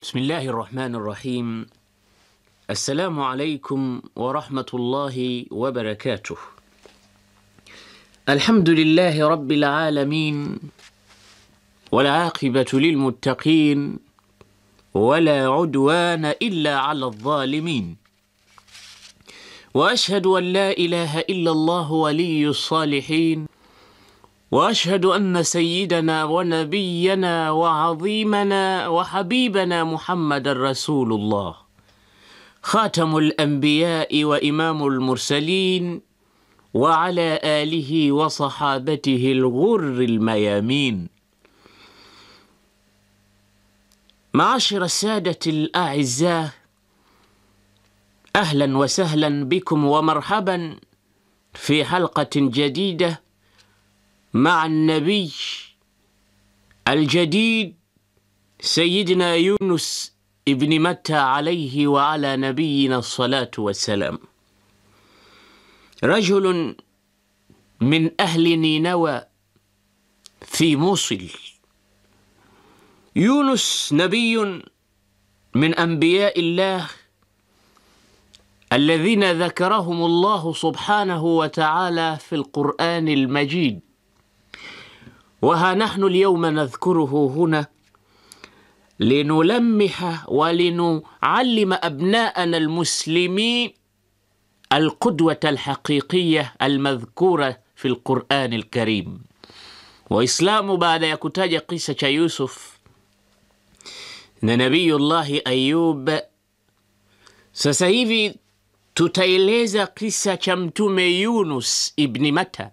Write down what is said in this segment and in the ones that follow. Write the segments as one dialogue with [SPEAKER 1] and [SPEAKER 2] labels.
[SPEAKER 1] بسم الله الرحمن الرحيم السلام عليكم ورحمة الله وبركاته الحمد لله رب العالمين والعاقبة للمتقين ولا عدوان إلا على الظالمين وأشهد أن لا إله إلا الله ولي الصالحين واشهد ان سيدنا ونبينا وعظيمنا وحبيبنا محمد رسول الله خاتم الانبياء وامام المرسلين وعلى اله وصحابته الغر الميامين معاشر الساده الاعزاء اهلا وسهلا بكم ومرحبا في حلقه جديده مع النبي الجديد سيدنا يونس ابن متى عليه وعلى نبينا الصلاة والسلام رجل من أهل نينوى في موصل يونس نبي من أنبياء الله الذين ذكرهم الله سبحانه وتعالى في القرآن المجيد وها نحن اليوم نذكره هنا لنلمح ولنعلم ابناءنا المسلمين القدوه الحقيقيه المذكوره في القران الكريم waislamu baada ya kutaja kisa cha yusuf na nabiyullahi ayub sasa hivi tutaeleza kisa cha mtume yunus ibni mata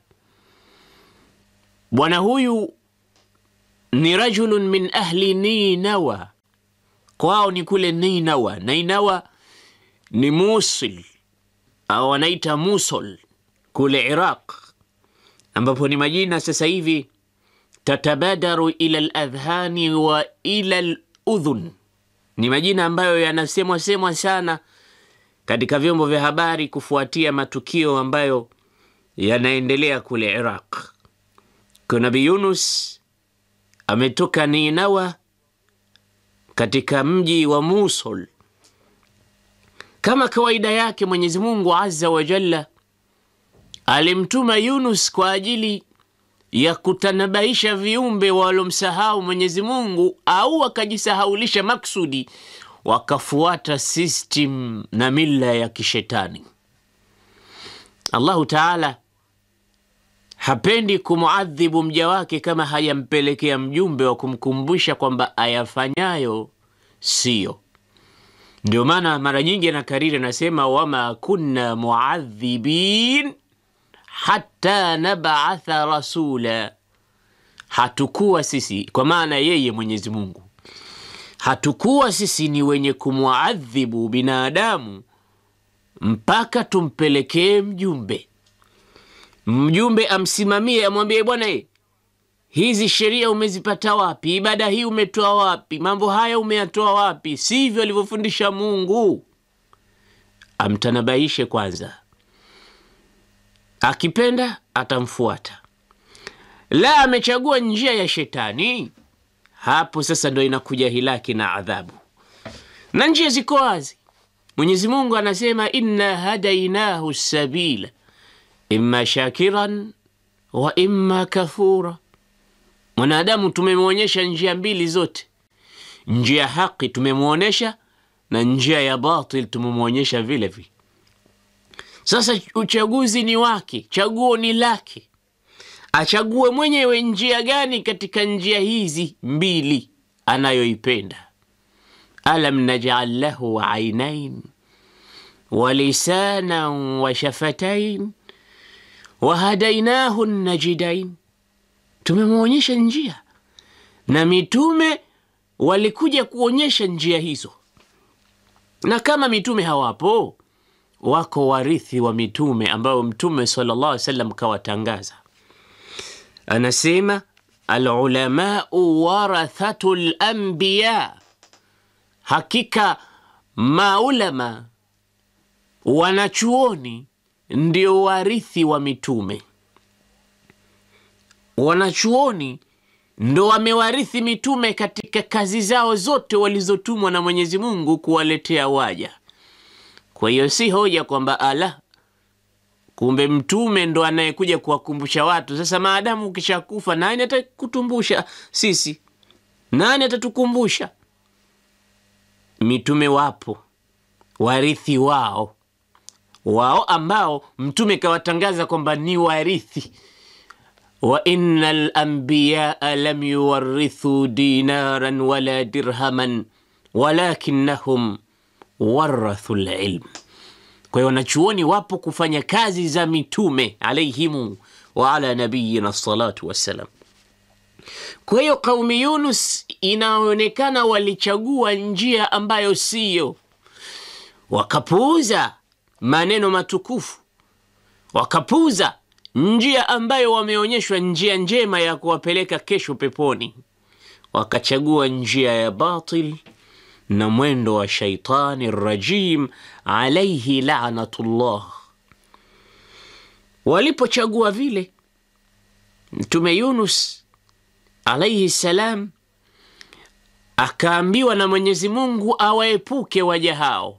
[SPEAKER 1] bwana huyu ni rajulun min ahli ninawa kwao ni kule ninawa ninawa ni musil au wanaita musol kule iraq ambapo ni majina sasa hivi tatabadaru ila ladhhani wa ila ludhun ni majina ambayo yanasemwa semwa sana katika vyombo vya habari kufuatia matukio ambayo yanaendelea kule iraq kwa nabi yunus ametoka ninawa katika mji wa musul kama kawaida yake mwenyezi mungu azza wa jalla alimtuma yunus kwa ajili ya kutanabaisha viumbe walomsahau mwenyezi mungu au wakajisahaulisha maksudi wakafuata system na mila ya kishetani allahu taala hapendi kumuadhibu mja wake kama hayampelekea mjumbe wa kumkumbusha kwamba ayafanyayo siyo ndio maana mara nyingi anakariri anasema wama kunna muadhibin hata nabatha rasula hatukuwa sisi kwa maana yeye mwenyezi mungu hatukuwa sisi ni wenye kumwadhibu binadamu mpaka tumpelekee mjumbe mjumbe amsimamie amwambie bwana e, hizi sheria umezipata wapi ibada hii umetoa wapi mambo haya umeyatoa wapi sivyo alivyofundisha mungu amtanabaishe kwanza akipenda atamfuata la amechagua njia ya shetani hapo sasa ndo inakuja hilaki na adhabu na njia ziko wazi mwenyezi mungu anasema inna hadainahu sabila imma shakiran wa imma kafura mwanadamu tumemwonyesha njia mbili zote njia haki tumemwonyesha na njia ya batil tumemwonyesha vile vile sasa uchaguzi ni wake chaguo ni lake achague mwenyewe njia gani katika njia hizi mbili anayoipenda alam najal lahu ainain walisanan wa shafatain wahadainahu najidain tumemwonyesha njia na mitume walikuja kuonyesha njia hizo na kama mitume hawapo wako warithi wa mitume ambao mtume sallallahu alaihi wasallam kawatangaza anasema alulamau warathatu lambiya hakika maulama wanachuoni ndio warithi wa mitume wanachuoni ndo wamewarithi mitume katika kazi zao zote walizotumwa na Mwenyezi Mungu kuwaletea waja. Kwa hiyo si hoja kwamba ala, kumbe mtume ndo anayekuja kuwakumbusha watu. Sasa maadamu ukishakufa, nani atakutumbusha sisi? Nani atatukumbusha? Mitume wapo, warithi wao wao ambao mtume kawatangaza kwamba ni warithi wa inna lambiyaa lam yuwarithu dinaran wala dirhaman walakinnahum warathu lilm. Kwa hiyo wanachuoni wapo kufanya kazi za mitume alaihimu wa ala nabiyina salatu wassalam. Kwa hiyo qaumi Yunus inaonekana walichagua njia ambayo siyo, wakapuuza maneno matukufu, wakapuuza njia ambayo wameonyeshwa njia njema ya kuwapeleka kesho peponi, wakachagua njia ya batil na mwendo wa shaitani rajim alaihi lanatullah. Walipochagua vile, Mtume Yunus alaihi salam akaambiwa na Mwenyezi Mungu awaepuke waja hao,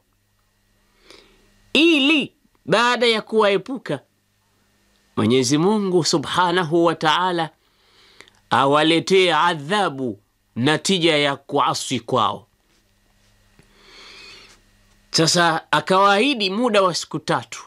[SPEAKER 1] ili baada ya kuwaepuka Mwenyezi Mungu subhanahu wa taala awaletee adhabu natija ya kuasi kwao. Sasa akawaahidi muda wa siku tatu,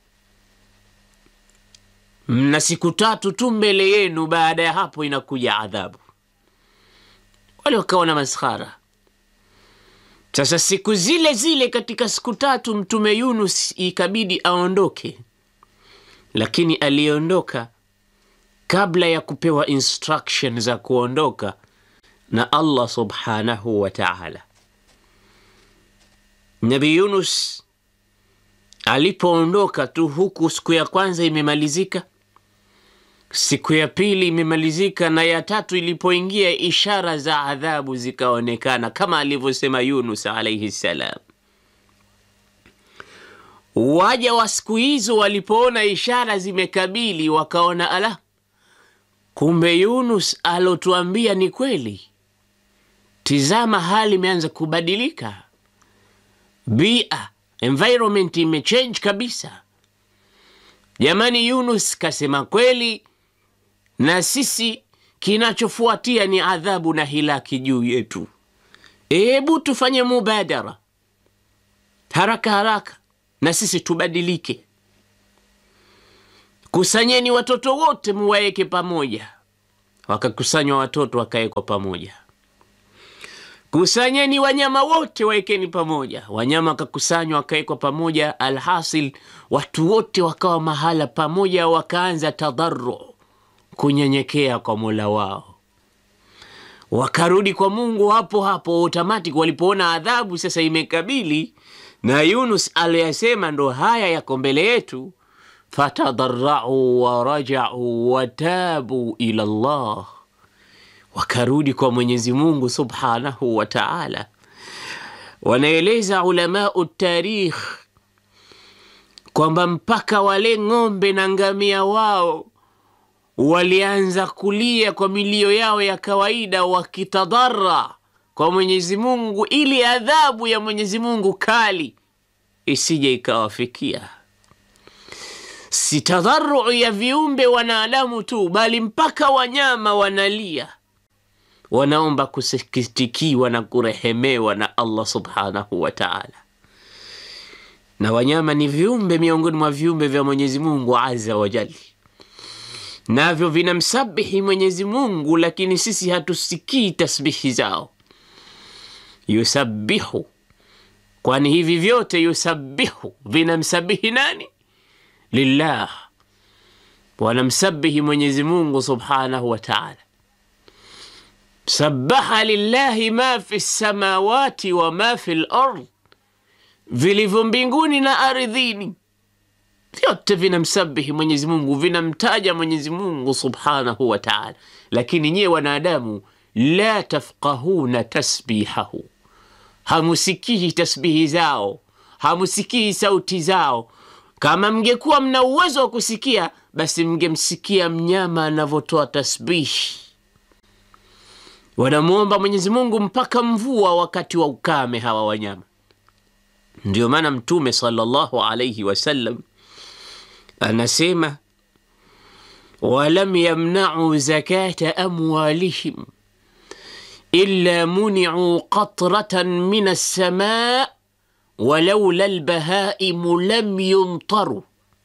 [SPEAKER 1] mna siku tatu tu mbele yenu, baada ya hapo inakuja adhabu. Wale wakawa na maskhara. Sasa siku zile zile, katika siku tatu, Mtume Yunus ikabidi aondoke, lakini aliondoka kabla ya kupewa instruction za kuondoka na Allah subhanahu wa ta'ala. Nabi Yunus alipoondoka tu, huku siku ya kwanza imemalizika, siku ya pili imemalizika, na ya tatu ilipoingia, ishara za adhabu zikaonekana kama alivyosema Yunus alaihi salam. Waja wa siku hizo walipoona ishara zimekabili, wakaona ala, kumbe Yunus alotuambia ni kweli. Tizama, hali imeanza kubadilika, bia environment imechange kabisa. Jamani, Yunus kasema kweli, na sisi kinachofuatia ni adhabu na hilaki juu yetu. Hebu tufanye mubadara haraka haraka, na sisi tubadilike. Kusanyeni watoto wote muwaeke pamoja. Wakakusanywa watoto wakawekwa pamoja. Kusanyeni wanyama wote waekeni pamoja. Wanyama wakakusanywa wakawekwa pamoja. Alhasil, watu wote wakawa mahala pamoja, wakaanza tadharu, kunyenyekea kwa mola wao, wakarudi kwa Mungu hapo hapo automatic. Walipoona adhabu sasa imekabili na Yunus aliyasema ndo haya yako mbele yetu fatadharau warajau watabu ila Allah, wakarudi kwa Mwenyezi Mungu subhanahu wa taala. Wanaeleza ulamau tarikh kwamba mpaka wale ng'ombe na ngamia wao walianza kulia kwa milio yao ya kawaida, wakitadhara kwa Mwenyezi Mungu ili adhabu ya Mwenyezi Mungu kali isije ikawafikia si tadharu ya viumbe wanadamu tu, bali mpaka wanyama wanalia, wanaomba kusikitikiwa na kurehemewa na Allah subhanahu wa ta'ala. Na wanyama ni viumbe miongoni mwa viumbe vya Mwenyezi Mungu azza wa jalla, navyo vinamsabihi Mwenyezi Mungu, lakini sisi hatusikii tasbihi zao. Yusabihu, kwani hivi vyote yusabihu vinamsabihi nani? Lillah, wanamsabihi Mwenyezi Mungu subhanahu wa taala. Sabaha lillahi ma fi samawati wa ma fi lard, vilivyo mbinguni na ardhini vyote vinamsabihi Mwenyezi Mungu, vinamtaja Mwenyezi Mungu subhanahu wa taala. Lakini nyiye wanadamu, la tafqahuna tasbihahu, hamusikii tasbihi zao, hamusikii sauti zao kama mngekuwa mna uwezo wa kusikia basi mngemsikia mnyama anavyotoa tasbihi. wanamwomba Mwenyezi Mungu mpaka mvua wakati wa ukame hawa wanyama. Ndio maana Mtume sallallahu alayhi wasallam anasema walam yamnau zakata amwalihim illa muniu qatratan min alsama walaula lbahaimu lam yumtaru,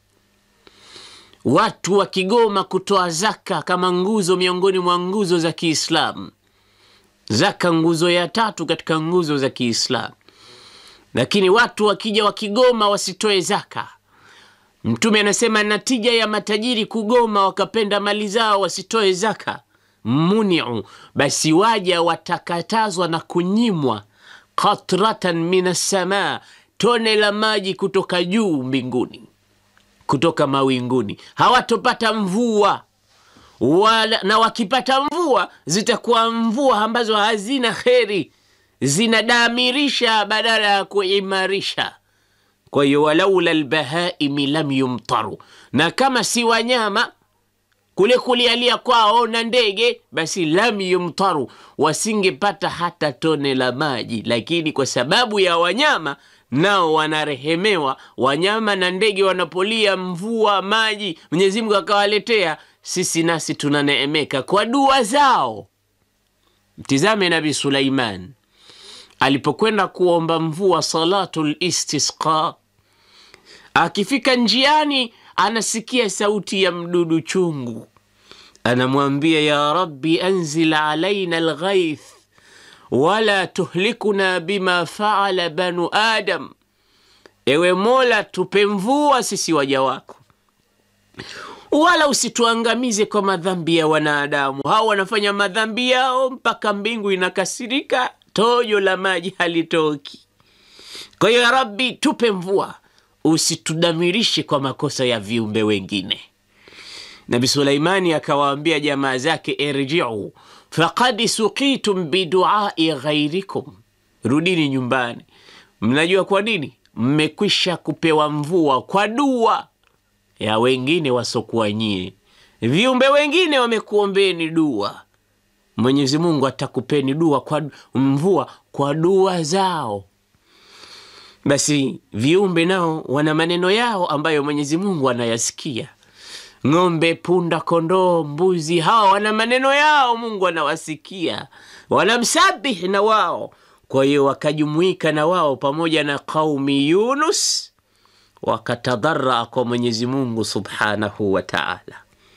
[SPEAKER 1] watu wakigoma kutoa zaka kama nguzo miongoni mwa nguzo za Kiislamu. Zaka nguzo ya tatu katika nguzo za Kiislamu, lakini watu wakija wakigoma wasitoe zaka Mtume anasema natija ya matajiri kugoma wakapenda mali zao wasitoe zaka, muniu, basi waja watakatazwa na kunyimwa qatratan min assamaa, tone la maji kutoka juu mbinguni, kutoka mawinguni. Hawatopata mvua wala, na wakipata mvua zitakuwa mvua ambazo hazina kheri, zinadamirisha badala ya kuimarisha. Kwa hiyo walaula lbahaimi lam yumtaru, na kama si wanyama kule kulialia kwao na ndege, basi lam yumtaru, wasingepata hata tone la maji. Lakini kwa sababu ya wanyama nao wanarehemewa, wanyama na ndege wanapolia mvua maji, Mwenyezi Mungu akawaletea, sisi nasi tunaneemeka kwa dua zao. Mtizame Nabi Sulaiman alipokwenda kuomba mvua salatul istisqa, akifika njiani anasikia sauti ya mdudu chungu, anamwambia ya rabbi anzil alaina alghaith wala tuhlikuna bima faala banu adam, ewe Mola tupe mvua sisi waja wako, wala usituangamize kwa madhambi ya wanadamu. Hao wanafanya madhambi yao mpaka mbingu inakasirika tojo la maji halitoki. Kwa hiyo ya Rabbi, tupe mvua, usitudamirishe kwa makosa ya viumbe wengine. Nabi Sulaimani akawaambia jamaa zake, irjiu faqad suqitum biduai ghairikum, rudini nyumbani. Mnajua kwa nini? Mmekwisha kupewa mvua kwa dua ya wengine wasokuwa nyie. Viumbe wengine wamekuombeni dua Mwenyezi Mungu atakupeni dua kwa mvua kwa dua zao. Basi viumbe nao wana maneno yao ambayo Mwenyezi Mungu anayasikia. Ng'ombe, punda, kondoo, mbuzi, hawa wana maneno yao, Mungu anawasikia, wanamsabihi na wao. Kwa hiyo wakajumuika na wao pamoja na qaumi Yunus, wakatadharaa kwa Mwenyezi Mungu subhanahu wa taala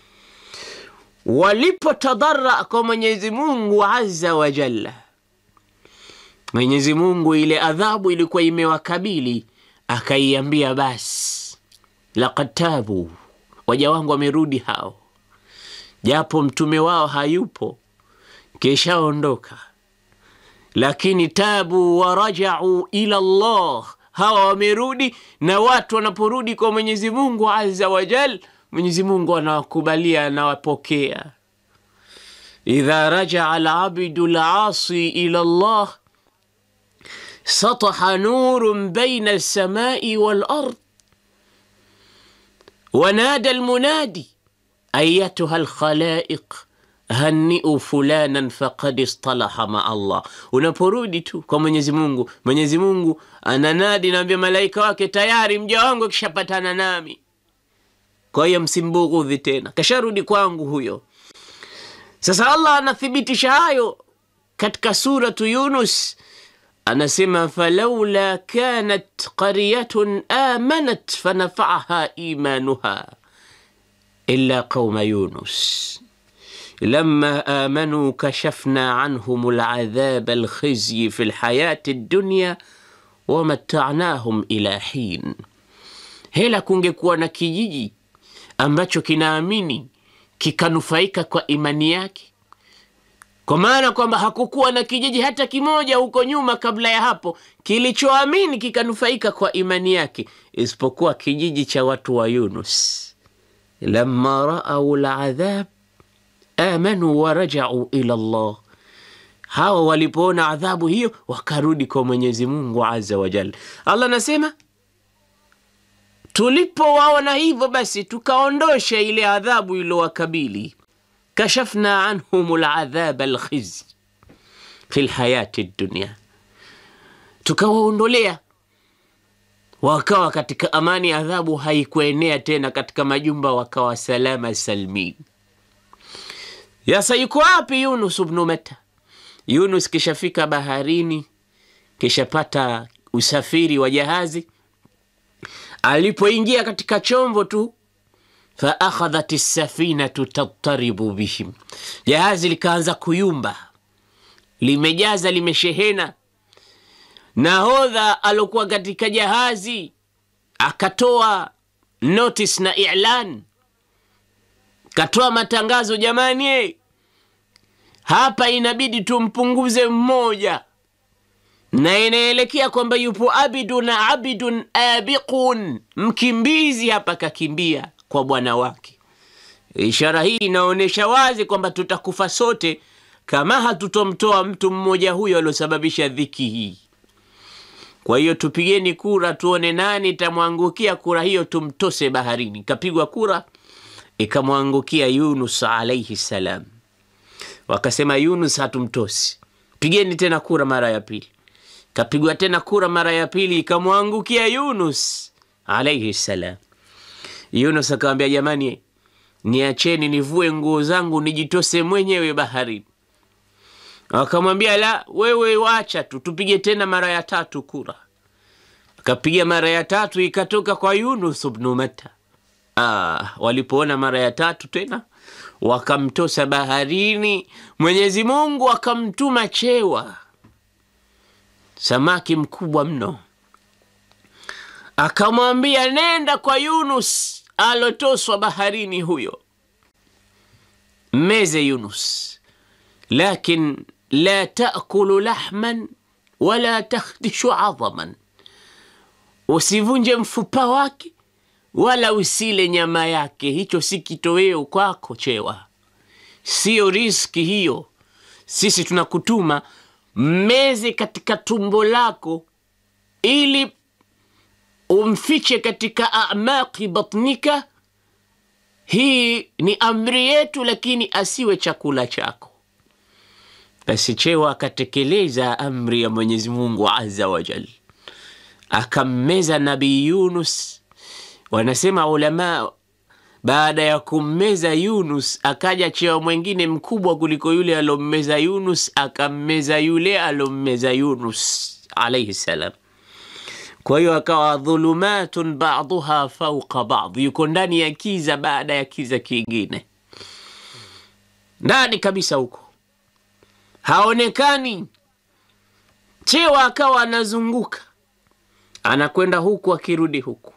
[SPEAKER 1] walipotadhara kwa Mwenyezi Mungu azza wa jalla, Mwenyezi Mungu ile adhabu ilikuwa imewakabili, akaiambia basi, laqad tabu, waja wangu wamerudi hao, japo mtume wao hayupo, keshaondoka, lakini tabu warajau ila Allah, hawa wamerudi. Na watu wanaporudi kwa Mwenyezi Mungu azza wa jalla Mwenyezi Mungu anawakubalia, anawapokea. idha rajaa alabdu lasi ila Allah sataha nurun baina alsamai walard wanada almunadi ayatuha alkhalaiq haniu fulanan faqad istalaha maa Allah. Unaporudi tu kwa Mwenyezi Mungu, Mwenyezi Mungu ananadi, naambia malaika wake, tayari mja wangu akishapatana nami kwa hiyo msimbughudhi tena, kasharudi kwangu huyo. Sasa Allah anathibitisha hayo katika suratu Yunus, anasema falaula kanat qaryatun amanat fanafaaha imanuha illa qauma Yunus lama amanu kashafna anhum ladhab alkhizyi fi lhayati dunya wamatanahum ila hin. Hela kungekuwa na kijiji ambacho kinaamini kikanufaika kwa imani yake, kwa maana kwamba hakukuwa na kijiji hata kimoja huko nyuma kabla ya hapo kilichoamini kikanufaika kwa imani yake, isipokuwa kijiji cha watu wa Yunus. Lamma raau ladhab amanu warajau ila Allah, hawa walipoona adhabu hiyo wakarudi kwa Mwenyezi Mungu azza wa jalla. Allah anasema tulipowaona hivyo basi tukaondosha ile adhabu ilowakabili, kashafna anhum ladhab alkhizy, fi lhayati dunia, tukawaondolea wakawa katika amani, adhabu haikuenea tena katika majumba, wakawa salama salmin. Yasa yuko wapi Yunus bnu Mata? Yunus kishafika baharini, kishapata usafiri wa jahazi. Alipoingia katika chombo tu, fa akhadhat safinatu tattaribu bihim, jahazi likaanza kuyumba, limejaza limeshehena. Nahodha alokuwa katika jahazi akatoa notice na ilan, katoa matangazo, jamani, hapa inabidi tumpunguze mmoja, na inaelekea kwamba yupo abidun abidun abiqun, mkimbizi hapa kakimbia kwa bwana wake. Ishara hii inaonyesha wazi kwamba tutakufa sote kama hatutomtoa mtu mmoja huyo aliosababisha dhiki hii. Kwa hiyo tupigeni kura tuone nani itamwangukia kura hiyo, tumtose baharini. Kapigwa kura ikamwangukia Yunus alaihi salam, wakasema Yunus hatumtosi. Pigeni tena kura mara ya pili. Kapigwa tena kura mara ya pili ikamwangukia Yunus alaihi salam. Yunus akawambia, jamani, niacheni nivue nguo zangu nijitose mwenyewe baharini. Wakamwambia, la, wewe wacha tu, tupige tena mara ya tatu kura. Akapiga mara ya tatu ikatoka kwa Yunus bnu Matta. Ah, walipoona mara ya tatu tena wakamtosa baharini, Mwenyezi Mungu akamtuma chewa, samaki mkubwa mno, akamwambia nenda kwa Yunus alotoswa baharini, huyo meze Yunus, lakin la taakulu lahman wala takhdishu adhaman, usivunje mfupa wake wala usile nyama yake. Hicho si kitoweo kwako chewa, siyo riski hiyo. Sisi tunakutuma meze katika tumbo lako ili umfiche katika amaki batnika. Hii ni amri yetu, lakini asiwe chakula chako. Basi chewa akatekeleza amri ya Mwenyezi Mungu azza wa jal, akammeza Nabii Yunus. Wanasema ulama, baada ya kummeza Yunus akaja chewa mwengine mkubwa kuliko yule alommeza Yunus, akammeza yule alommeza Yunus alaihi salam. Kwa hiyo akawa dhulumatun baduha fauqa bad, yuko ndani ya kiza baada ya kiza kingine, ndani kabisa huko haonekani. Chewa akawa anazunguka, anakwenda huku akirudi huku,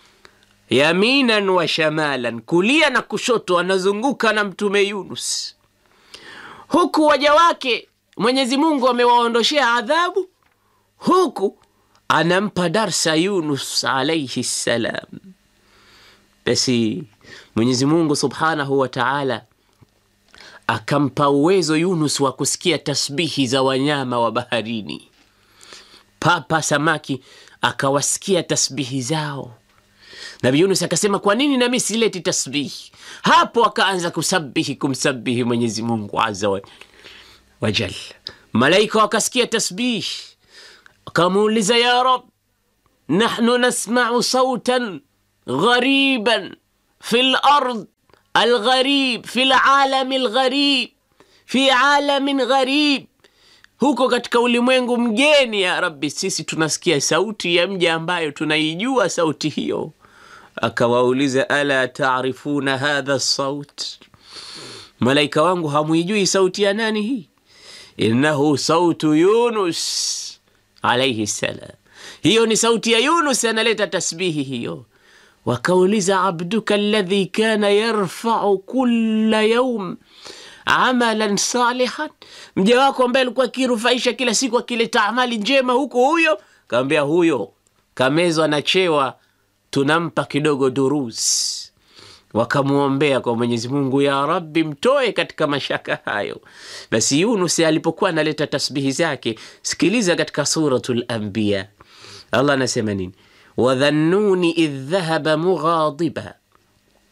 [SPEAKER 1] yaminan wa shamalan, kulia na kushoto, anazunguka na Mtume Yunus, huku waja wake Mwenyezi Mungu amewaondoshea adhabu, huku anampa darsa Yunus alaihi salam. Basi Mwenyezi Mungu subhanahu wa taala akampa uwezo Yunus wa kusikia tasbihi za wanyama wa baharini. Papa samaki akawasikia tasbihi zao. Nabi Yunus akasema, kwa nini nami sileti tasbihi? Hapo akaanza kusabihi, kumsabihi Mwenyezi Mungu azza wa jal. Malaika wakasikia tasbihi, akamuuliza ya Rab, nahnu nasmau sautan ghariban fi lard algharib fi lalami lgharib fi alamin gharib, huko katika ulimwengu mgeni. Ya Rabbi, sisi tunasikia sauti ya mja ambayo tunaijua sauti hiyo. Akawauliza, ala taarifuna hadha saut, malaika wangu hamuijui sauti ya nani hii? Innahu sautu Yunus alaihi salam, hiyo ni sauti ya Yunus analeta tasbihi hiyo. Wakauliza, abduka alladhi kana yarfau kulla yaum amalan salihan, mja wako ambaye alikuwa akirufaisha kila siku akileta amali njema, huko huyo? Kaambia huyo kamezwa na chewa, tunampa kidogo durus. Wakamwombea kwa Mwenyezi Mungu, ya Rabbi, mtoe katika mashaka hayo. Basi Yunus alipokuwa analeta tasbihi zake, sikiliza katika Suratul Anbiya, Allah anasema nini? wadhannuni idh dhahaba mughadiba,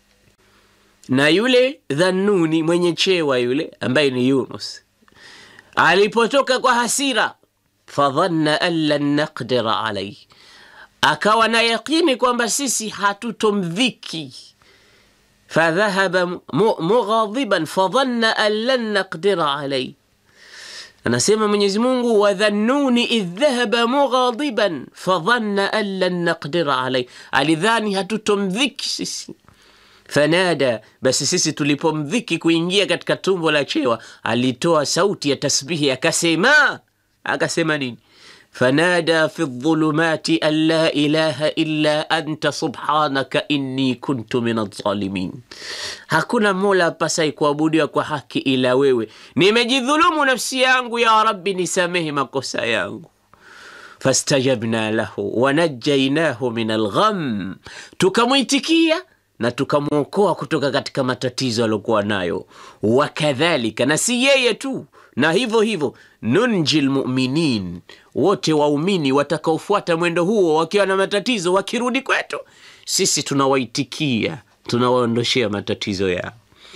[SPEAKER 1] na yule Dhannuni mwenye chewa yule ambaye ni Yunus alipotoka kwa hasira, fadhanna an lan naqdira alaihi, akawa na yaqini kwamba sisi hatutomdhiki fadhahaba mughadhiban fadhanna an lan naqdira alaihi Anasema Mwenyezi Mungu, wadhannuni idh dhahaba mughadiban fadhanna an lan naqdira alayh, alidhani hatutomdhiki sisi. Fanada, basi sisi tulipomdhiki kuingia katika tumbo la chewa, alitoa sauti ya tasbihi akasema, akasema nini? fanada fi dhulumati an la ilaha illa anta subhanaka inni kuntu min adh-dhalimin, hakuna mola apasai kuabudiwa kwa haki ila wewe, nimejidhulumu nafsi yangu, ya Rabbi nisamehe makosa yangu. Fastajabna lahu wanajainahu min algham, tukamwitikia na tukamwokoa kutoka katika matatizo aliokuwa nayo. Wakadhalika, na si yeye tu, na hivyo hivyo nunji lmuminin, wote waumini watakaofuata mwendo huo wakiwa na matatizo, wakirudi kwetu sisi tunawaitikia, tunawaondoshea matatizo yao.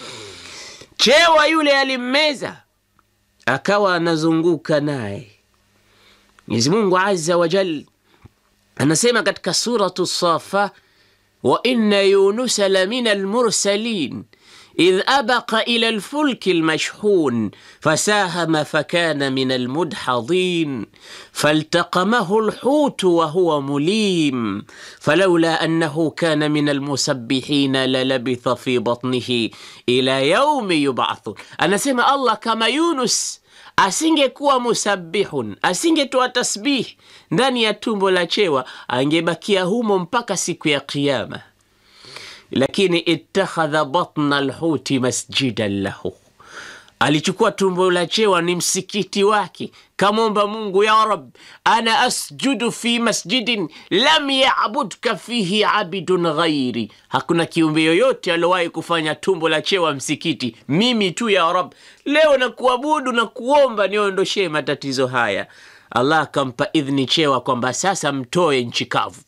[SPEAKER 1] Chewa yule alimmeza, akawa anazunguka naye. Mwenyezi Mungu azza wa jal anasema katika suratu Safa, wa inna yunusa la min almursalin idh abaqa ila alfulki almashhun fasahama fakana min almudhadhin faltaqamahu alhutu wa huwa mulim falawla annahu kana min almusabbihina lalabitha fi batnihi ila yaumi yub'athun. Anasema Allah, kama Yunus asingekuwa musabbihun, asingetoa tasbih ndani ya tumbo la chewa, angebakia humo mpaka siku ya Kiyama lakini ittakhadha batna alhuti masjidan lahu, alichukua tumbo la chewa ni msikiti wake. Kamwomba Mungu, ya Rab, ana asjudu fi masjidin lam yabudka fihi abidun ghairi, hakuna kiumbe yoyote aliowahi kufanya tumbo la chewa msikiti, mimi tu ya Rab. Leo na kuabudu na kuomba niondoshee matatizo haya. Allah akampa idhni chewa kwamba sasa mtoe nchi kavu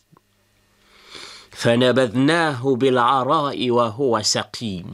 [SPEAKER 1] fanabadhnahu bilarai wa huwa saqim,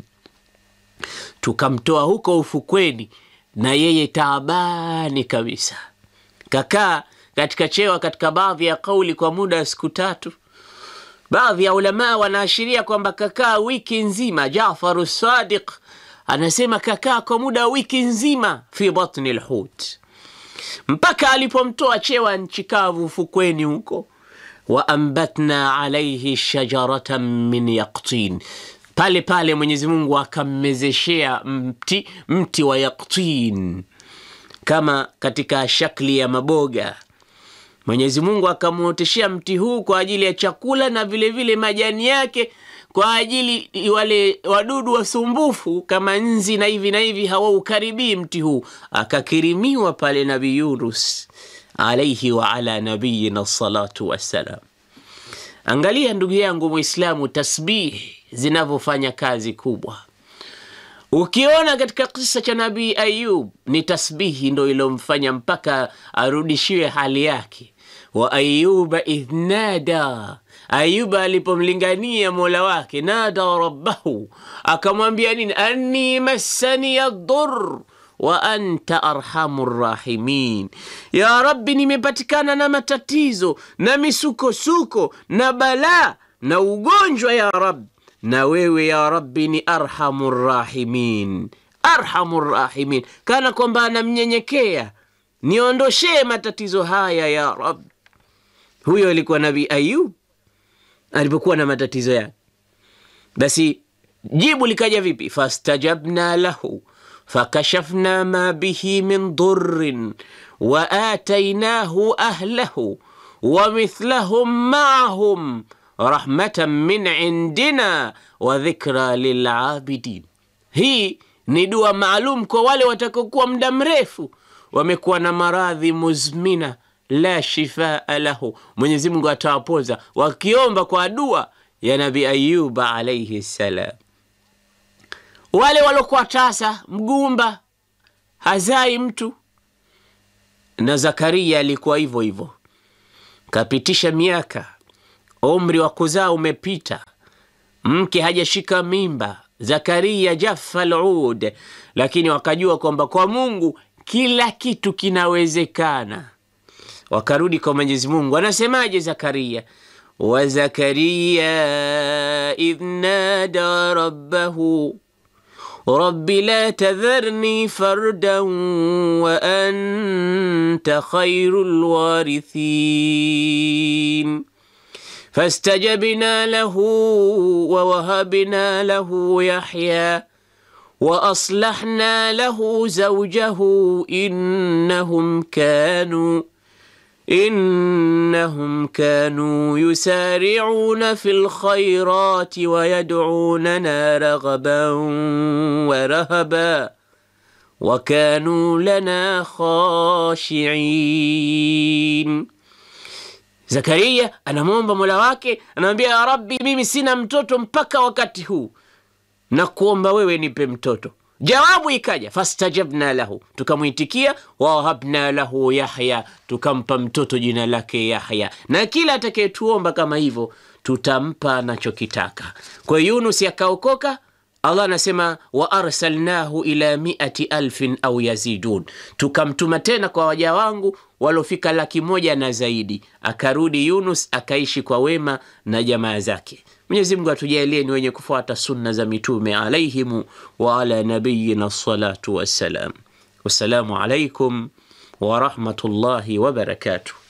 [SPEAKER 1] tukamtoa huko ufukweni na yeye taabani kabisa. Kakaa katika chewa katika baadhi ya kauli kwa muda wa siku tatu. Baadhi ya ulamaa wanaashiria kwamba kakaa wiki nzima. Jafaru Sadiq anasema kakaa kwa muda wa wiki nzima fi batni lhut, mpaka alipomtoa chewa nchi kavu ufukweni huko waambatna alaihi shajaratan min yaqtin, pale pale Mwenyezi Mungu akammezeshea mti, mti wa yaqtin kama katika shakli ya maboga. Mwenyezi Mungu akamwoteshea mti huu kwa ajili ya chakula na vilevile vile majani yake kwa ajili wale wadudu wasumbufu kama nzi na hivi na hivi hawaukaribii mti huu. Akakirimiwa pale Nabii Yunus alaihi wa ala nabiyina salatu wassalam. Angalia ndugu yangu Mwislamu, tasbihi zinavyofanya kazi kubwa. Ukiona katika kisa cha Nabii Ayub ni tasbihi ndo ilomfanya mpaka arudishiwe hali yake. wa ayuba idh nada, Ayuba alipomlingania mola wake, nada rabbahu, akamwambia nini? anni massani yadur wa anta arhamu rahimin, ya Rabbi, nimepatikana na matatizo na misukosuko na balaa na ugonjwa ya Rabbi, na wewe ya Rabbi ni arhamu rahimin, arhamu rahimin, kana kwamba anamnyenyekea, niondoshee matatizo haya ya Rabbi. Huyo alikuwa Nabii Ayub alipokuwa na matatizo yake. Basi jibu likaja vipi? fastajabna lahu fakashafna ma bihi min durrin wa atainahu ahlahu wa mithlahum maahum rahmatan min indina wa dhikra lilabidin. Hii ni dua maalum kwa wale watakaokuwa muda mrefu wamekuwa na maradhi muzmina la shifaa lahu, Mwenyezi Mungu atawapoza wakiomba kwa dua ya Nabi Ayuba alaihi salam. Wale walokuwa tasa, mgumba, hazai mtu, na Zakaria alikuwa hivyo hivyo, kapitisha miaka, umri wa kuzaa umepita, mke hajashika mimba, Zakaria jaffa alud, lakini wakajua kwamba kwa Mungu kila kitu kinawezekana. Wakarudi kwa Mwenyezi Mungu, anasemaje Zakaria? wa Zakaria idh nada rabbahu rabbi la tadharni fardan wa anta khairul warithin fastajabna lahu wa wahabna lahu yahya wa aslahna lahu zawjahu innahum kanu innahum kanu yusari'una fil khairati wa yad'unana raghaban wa rahaba wa kanu lana khashi'in. Zakaria anamwomba Mola wake, anamwambia ya Rabbi, mimi sina mtoto mpaka wakati huu, na kuomba wewe nipe mtoto. Jawabu ikaja fastajabna lahu, tukamwitikia. Wawahabna lahu Yahya, tukampa mtoto jina lake Yahya. Na kila atakayetuomba kama hivyo tutampa anachokitaka. Kwa hiyo Yunus akaokoka. Allah anasema wa arsalnahu ila miati alfin au yazidun, tukamtuma tena kwa waja wangu waliofika laki moja na zaidi. Akarudi Yunus akaishi kwa wema na jamaa zake. Mwenyezi Mungu atujalie ni wenye kufuata sunna za mitume alaihimu wa ala nabiyina salatu wassalam. Wassalamu alaikum warahmatullahi wabarakatuh.